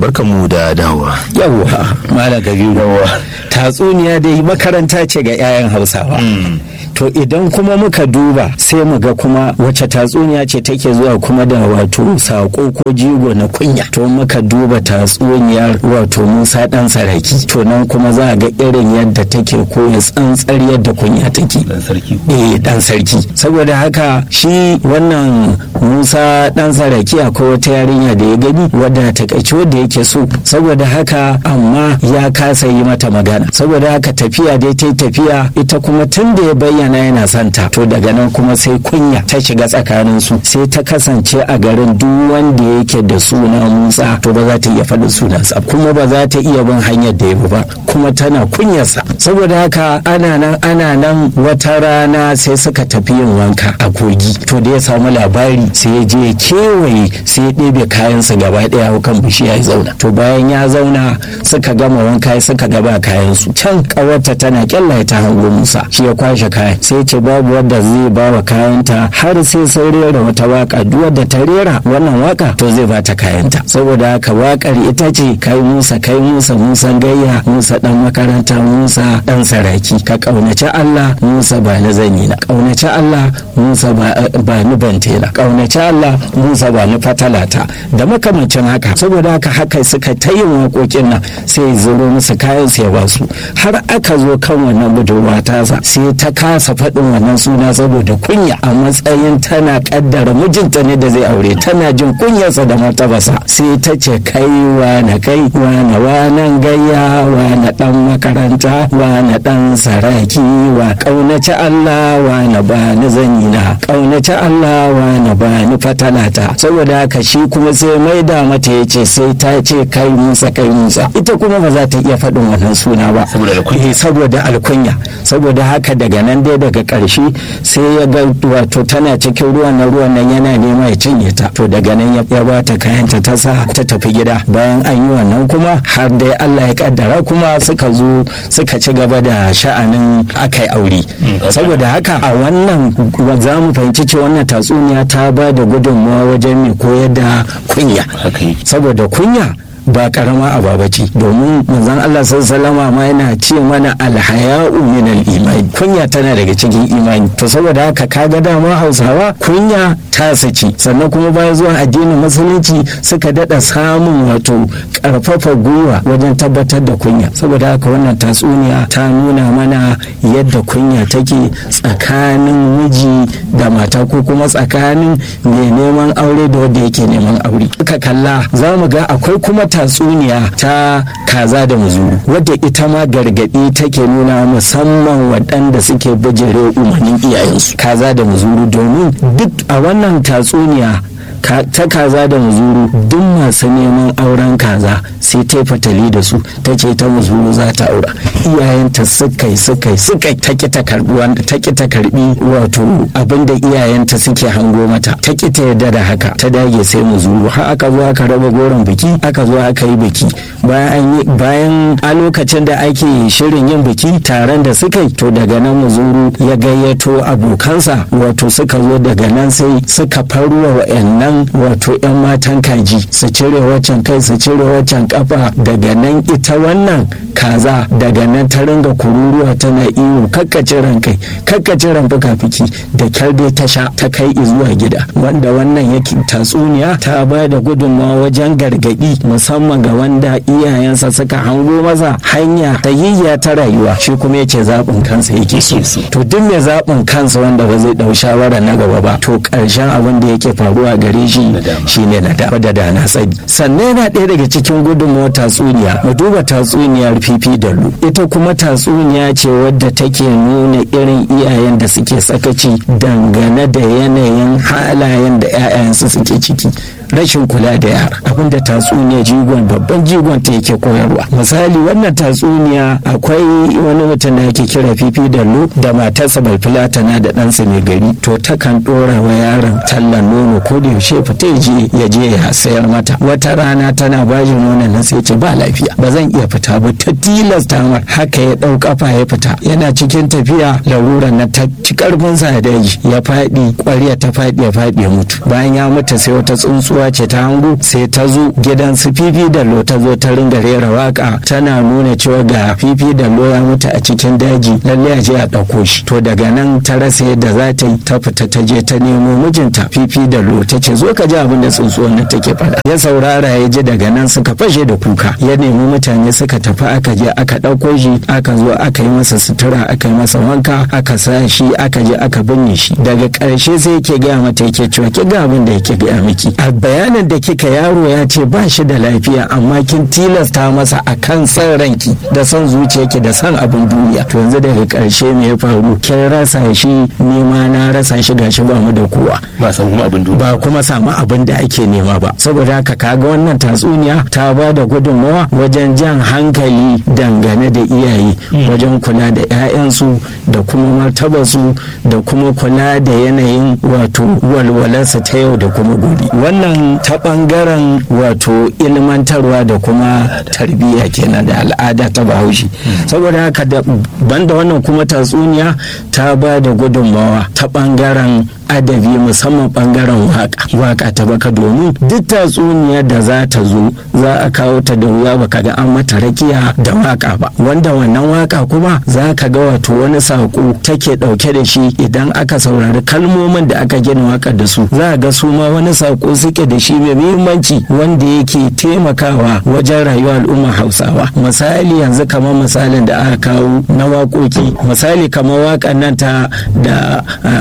barkanmu da dawowa yawwa malam kabiru tatsuniya dai makaranta ce ga 'ya'yan hausawa to idan kuma muka duba sai mu ga kuma wace tatsuniya ce take zuwa kuma da wato sako ko jigo na kunya to muka duba tatsuniyar wato musa dan saraki to nan kuma za a ga irin yadda take koya tsantsar yadda kunya take dan sarki eh dan sarki saboda haka shi wannan musa dan saraki akwai wata yarinya da ya gani wadda takaici wadda yake so saboda haka amma ya kasa yi mata magana saboda haka tafiya dai ta tafiya ita kuma tun da ya bayyana yana santa to daga nan kuma sai kunya ta shiga tsakanin su sai ta kasance a garin duk wanda yake da suna musa to ba za ta iya faɗin sunansa kuma ba za ta iya bin hanyar da ya bi ba kuma tana kunyarsa saboda haka ana nan ana nan wata rana sai suka tafi yin wanka a kogi to da ya samu labari sai ya je ya kewaye sai ya ɗebe kayansa gaba ɗaya kan bishiya ya zauna to bayan ya zauna suka gama wanka suka gaba kayansu can ƙawarta tana kyallaye ta hango musa shi ya kwashe kayan sai ce babu wadda zai ba wa kayanta har sai sun rera wata waka duk wadda ta rera wannan waka to zai ba ta kayanta saboda haka wakar ita ce kai musa kai musa musan gayya musa dan makaranta musa dan saraki ka kaunaci allah musa ba na zani na kaunaci allah musa ba ni bantela kaunaci allah musa ba ni fatalata da makamancin haka saboda haka haka suka ta yin waƙoƙin nan sai zuro musu kayan sai ba su har aka zo kan wannan budurwa tasa sai ta kasa faɗin wannan suna saboda kunya a matsayin tana kaddara mijinta ne da zai aure tana jin kunyarsa da martabasa sai ta ce kai na kai wane wanan gayya wane dan makaranta wane dan saraki wa kaunaci Allah wane ba ni zanina kaunaci Allah wane ba ni fatalata saboda haka shi kuma sai maida mata ya ce sai ta ce kai musa kai musa ita kuma ba za ta iya faɗin wannan suna ba saboda alkunya saboda haka daga nan dai daga ƙarshe sai ya ga wato tana cikin ruwan nan ruwan nan yana nema ya cinye ta to daga nan ya ba ta kayanta ta sa ta tafi gida bayan an yi wannan kuma har dai Allah ya kaddara kuma suka zo suka ci gaba da sha'anin akai aure saboda haka a wannan za mu fahimci cewa wannan tatsuniya ta ba da gudunmawa wajen mai koyar da kunya saboda kunya ba karama ababa ce domin manzon Allah sallama ma yana ce mana alhaya'u min al-iman kunya tana daga cikin imani to saboda haka kaga dama Hausawa kunya ta saci sannan kuma bayan zuwa addinin musulunci suka dada samun wato karfafa gwiwa wajen tabbatar da kunya saboda haka wannan tatsuniya ta nuna mana yadda kunya take tsakanin miji da mata ko kuma tsakanin mai neman aure da wanda yake neman aure ka kalla za mu ga akwai kuma tatsuniya ta kaza da muzuru wadda ita ma gargaɗi take nuna musamman waɗanda suke bijire umarnin iyayensu kaza da muzuru domin duk a wannan tatsuniya ta kaza da muzuru duk masu neman auren kaza sai ta fatali da su ta ce ta muzuru za ta aura iyayenta suka yi suka yi suka yi ta ki ta karbi wanda ta ki ta karbi wato abinda iyayenta suke hango mata ta ki ta yarda da haka ta dage sai muzuru har aka zo aka raba goron biki aka zo aka yi biki bayan bayan a lokacin da ake shirin yin biki taron da suka yi to daga nan muzuru ya gayyato abokansa wato suka zo daga nan sai suka faruwa wa'annan wato 'yan matan kaji su cire waccan kai su cire waccan kafa daga nan ita wannan kaza daga nan ta ringa kururuwa tana iyo kakkace ran kai kakkace ran fuka-fiki da kyar dai ta sha ta kai zuwa gida wanda wannan yake tatsuniya ta ba da gudunmawa wajen gargadi musamman ga wanda iyayensa suka hango masa hanya ta yiyya ta rayuwa shi kuma yace zaɓin kansa yake so to duk mai zaɓin kansa wanda ba zai ɗau shawara na gaba ba to ƙarshen abin da yake faruwa gare shi shine na da da da na sani sannan yana ɗaya daga cikin gudunmawar tatsuniya mu duba tatsuniyar fifi da lu ita kuma tatsuniya ce wadda take nuna irin iyayen da suke sakaci dangane da yanayin halayen da 'ya'yansu suke ciki rashin kula da yara abinda tatsuniya jigon babban jigon ta yake koyarwa misali wannan tatsuniya akwai wani mutum da yake kira fifi da lu da matarsa bai filatana da ɗansa mai gari to takan ɗora wa yaron tallan nono ko da yaushe fita ya je ya je ya sayar mata wata rana tana bashi nonon nan sai ce ba lafiya ba zan iya fita ba ta tilasta mar haka ya ɗau kafa ya fita yana cikin tafiya laruran na ta ci karfin sa daji ya faɗi ƙwarya ta faɗi ya faɗi ya mutu bayan ya mutu sai wata tsuntsuwa kasuwa ce ta hangu sai ta zo gidan su fifi da lo ta zo ta ringa rera waka tana nuna cewa ga fifi da lo ya mutu a cikin daji lalle a je a ɗauko shi to daga nan ta rasa yadda za ta yi ta fita ta je ta nemo mijinta fifi da lo ta ce zo ka ji abin da tsuntsuwar nan take faɗa ya saurara ya ji daga nan suka fashe da kuka ya nemi mutane suka tafi aka je aka ɗauko shi aka zo aka yi masa sutura aka yi masa wanka aka sa shi aka je aka binne shi daga ƙarshe sai yake gaya mata yake cewa ki ga abin da yake gaya miki a bayanin da kika yaro ya ce ba shi da lafiya amma kin tilasta masa akan san ranki da son zuciyarki da son abin duniya to yanzu daga ƙarshe me ya faru kin rasa shi ni ma na rasa shi gashi ba mu da kowa ba samu kuma abin duniya ba kuma samu abin da ake nema ba saboda haka kaga wannan tatsuniya ta ba da gudunmawa wajen jan hankali dangane da iyaye wajen kula da 'ya'yansu da kuma martabarsu da kuma kula da yanayin wato walwalarsa ta yau da kuma gobe wannan ta bangaren wato ilmantarwa da kuma tarbiyya kenan da al'ada ta bahaushe saboda haka da banda wannan kuma tatsuniya ta ba da gudunmawa ta bangaren adabi musamman bangaren waka waka ta baka domin duk tatsuniyar da za ta zo za a kawo ta da wuya baka ga an mata rakiya da waka ba wanda wannan waka kuma za ka ga wato wani sako take dauke da shi idan aka saurari kalmomin da aka gina waka da su za a ga su ma wani sako suke da shi mai muhimmanci wanda yake taimakawa wajen rayuwar al'umma hausawa misali yanzu kamar misalin da aka kawo na waƙoƙi misali kamar waƙan nan ta da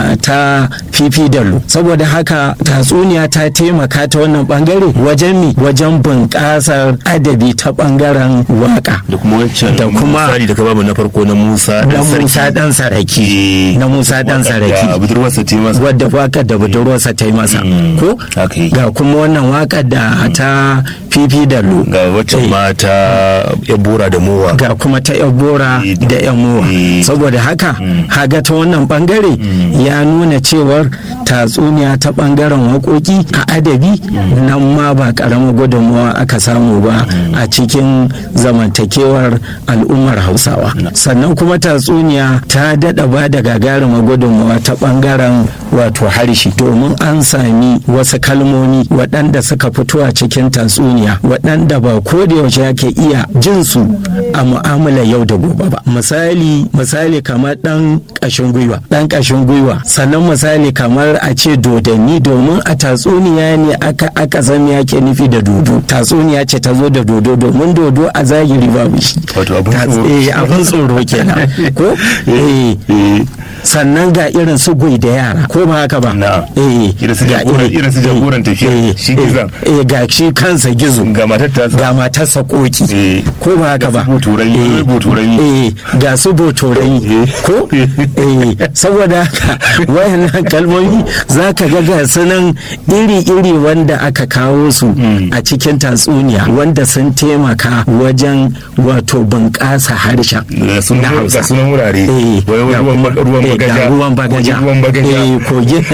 ta fifi dallo saboda haka tatsuniya ta taimaka ta wannan bangare wajen mi wajen bunƙasar adabi ta bangaren waka da kuma wancan da kuma misali da ka bamu na farko na Musa na dan sarki Musa dan saraki na Musa dan da saraki budurwarsa ta yi masa wadda wakar da budurwarsa ta yi masa Mm, ko haka yi. ga kuma wannan wakar da ta fifi dallo ga waccan Eh. mata ya bora da mowa ga kuma ta yan bora Eh, da yan mowa eh. saboda haka haga ta wannan bangare ya nuna cewar tatsuniya ta bangaren waƙoƙi a adabi nan ma ba ƙaramin gudunmawa aka samu ba a cikin zamantakewar al'ummar hausawa sannan kuma tatsuniya ta daɗa ba da gagarumar gudunmawa ta bangaren wato harshe domin an sami wasu kalmomi waɗanda suka fito a cikin tatsuniya waɗanda ba ko da yaushe ake iya jin su a mu'amalar yau da gobe ba misali misali kamar ɗan ƙashin gwiwa ɗan ƙashin gwiwa sannan misali kamar a ce dodanni domin a tatsuniya ne aka aka san me ake nufi da dodo tatsuniya ce ta zo da dodo domin dodo a zahiri babu shi Wato abin Tats- tsoro. eh, abin tsoro kenan ko eh Eh, sannan ga irin su gwai da yara ko ba haka ba Na'am. eh Irin su ga jagoran- iri- irin su jagoran eh, tafiya, eh, shi eh, gizon. eh ga shi kansa gizo ga matar ta ga matarsa koki Eh. ko ba haka Ga ba su botorami, Eh, botorami. eh ga su botorami Eh. ko eh saboda haka wayannan kalmomi za ka ga ga sunan iri-iri wanda aka kawo su a cikin tatsuniya wanda sun taimaka wajen wato bunƙasa harshen ga sunan na Hausa. ga sunan wurare Eh, wai wai ga ruwan kuma- ba- ruwan eh, ga bagaja ruwan bagaja ruwan bagaja eh kogin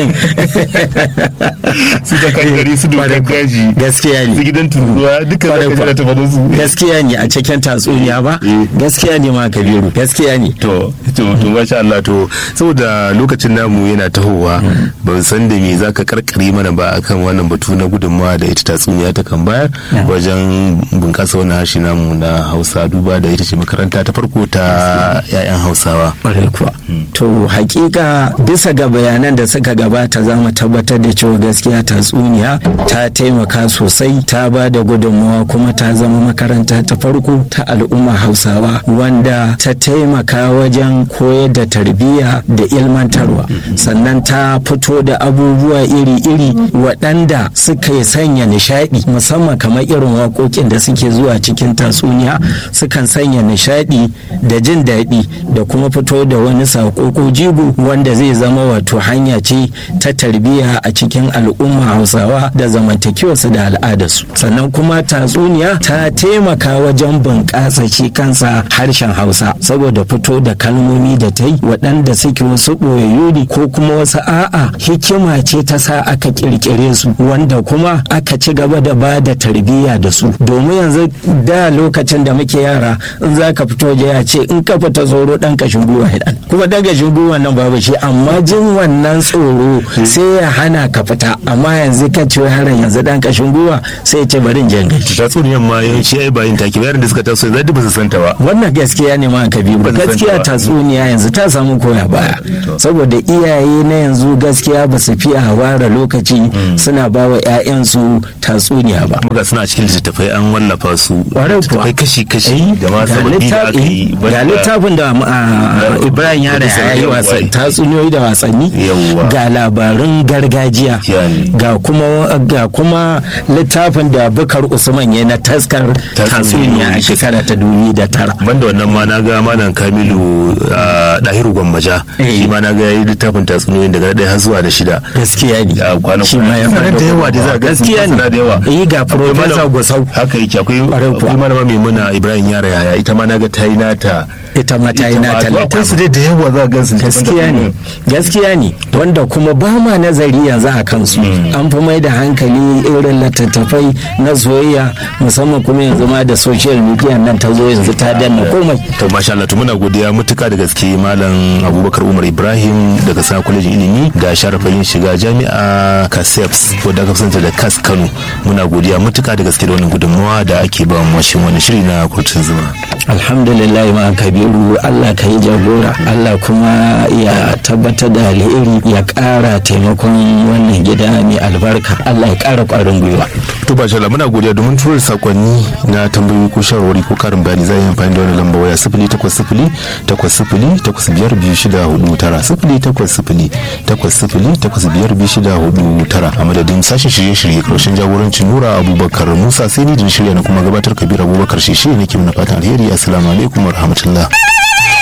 su da kankari su dokar daji gaskiya ne su gidan tururuwa duka za ka jira ta faɗin su gaskiya ne a cikin tatsuniya ba Eh. gaskiya ne ma kabiru gaskiya ne to to to masha Allah to saboda lokacin namu yana tahowa ban san da me zaka karkare mana ba akan wannan batu na gudunmawa da ita tatsuniya ta kan bayar wajen bunkasa wannan harshe namu na Hausa duba da ita ce makaranta ta farko ta 'ya'yan Hausawa Ƙwarai kuwa. To hakika bisa ga bayanan da suka gabata za mu tabbatar da cewa gaskiya tatsuniya ta taimaka sosai ta ba da gudunmawa kuma ta zama makaranta ta farko ta al'umma hausawa wanda ta taimaka wajen koyar da tarbiyya da ilmantarwa sannan ta fito da abubuwa iri-iri waɗanda suka yi sanya nishaɗi musamman kamar irin waƙoƙin da suke zuwa cikin tatsuniya sukan sanya nishaɗi da jin daɗi da kuma fito da wani saƙo ko jigo wanda zai zama wato hanya ce ta tarbiyya a cikin al'umma hausawa da zamantakewarsu da al'adarsu sannan kuma tatsuniya ta taimaka wajen bunƙasa shi kansa harshen hausa saboda fito da kalmomi da ta yi waɗanda waɗanda suke wasu ɓoyayyu ne ko kuma wasu a'a hikima ce ta sa aka ƙirƙire su wanda kuma aka ci gaba da ba da tarbiyya da su domin yanzu da lokacin da muke yara in za ka fito waje ya ce in ka fita tsoro ɗan kashin gwiwa ya kuma ɗan kashin gwiwa nan babu shi amma jin wannan tsoro sai ya hana ka fita amma yanzu ka ce yaron yanzu ɗan kashin gwiwa sai ya ce bari in je gaji. tatsuniyan ma yawanci ai bayin take yaran da suka taso yanzu ba su santa ba wannan gaskiya ne ma ka biyu gaskiya tatsuniya yanzu ta samu koya baya saboda iyaye na yanzu gaskiya ba su fiye ware lokaci suna ba wa 'ya'yansu tatsuniya ba muka suna cikin littattafai an wallafa su Kwarai kuwa. littattafai kashi-kashi da ma ga sababbi da aka yi littafi- ga littafin da ah, ibrahim yara ya yi wasa tatsuniyoyi da wasanni Yawwa. ga labarun gargajiya Yani. ga kuma ga kuma littafin da bukar usman ya na taskar tatsuniya a shekara ta dubi da tara banda wannan ma na ga malam kamilu a dahiru gwammaja Eh. shi ma na ga yayi littafin tatsuniyoyin daga ɗaya har zuwa da shida gaskiya ne a kwana shi ma ya Suna da yawa da za a ga sun gaskiya suna da yawa ne yi ga Akwai professor malam- gusau haka yake akwai Kwarai kuwa. akwai malama mai muna ibrahim yara yaya ita ma na ga ta yi nata ita ma ta yi ita ma- nata to akwai su littafin dai da yawa za a ga su gaskiya ne gaskiya ne wanda kuma ba ma nazari yanzu a kansu an fi mai da hankali irin littattafai na soyayya musamman kuma yanzu ma da social media nan ta zo yanzu ta danna komai to masha Allah to muna godiya mutuka da gaske malam Abubakar Umar Ibrahim daga sa kwalejin ilimi da sharafin shiga jami'a Kaseps wadda aka santa da Kas Kano muna godiya mutuka da gaske da wannan gudunmawa da ake ba mu washin wani shiri na kurtun zuma alhamdulillah ma kabiru allah ka yi jagora allah kuma ya tabbatar da alheri ya ƙara taimakon wannan gida mai albarka allah ya ƙara ƙwarin gwiwa to ba Allah muna godiya domin tura sakonni na tambayoyi ko shawarwari ko karin bayani za a yi amfani da wannan lamba waya sifili takwas sifili takwas sifili takwas biyar biyu shida hudu tara sifili takwas sifili takwas sifili takwas biyar biyu shida hudu tara a madadin sashen shirye-shirye karshen jagorancin nura abubakar musa sai ni da shirya na kuma gabatar kabir abubakar shi shi ne ke mana fatan alheri assalamu alaikum wa rahmatullah